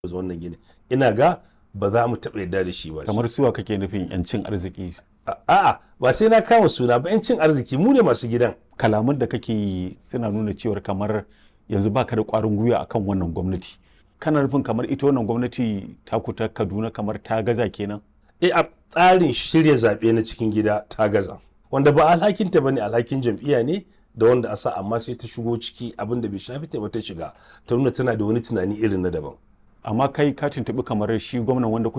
zo wannan gini ina ga ba za mu taɓa yarda da shi ba kamar suwa kake nufin yancin arziki A- a'a ba sai na kama suna ba yancin arziki mu ne masu gidan kalaman da kake yi suna nuna cewar kamar yanzu baka da kwarin gwiwa akan wannan gwamnati kana nufin kamar ita wannan gwamnati taku ta kaduna kamar ta gaza kenan e a tsarin shirya zaɓe na cikin gida ta gaza wanda ba alhakinta ba ne alhakin jam'iyya ne da wanda a sa amma sai ta shigo ciki abin da bai shafi ta ba ta shiga ta nuna tana da wani tunani irin na daban amma kai ka tuntuɓi kamar shi gwamnan wanda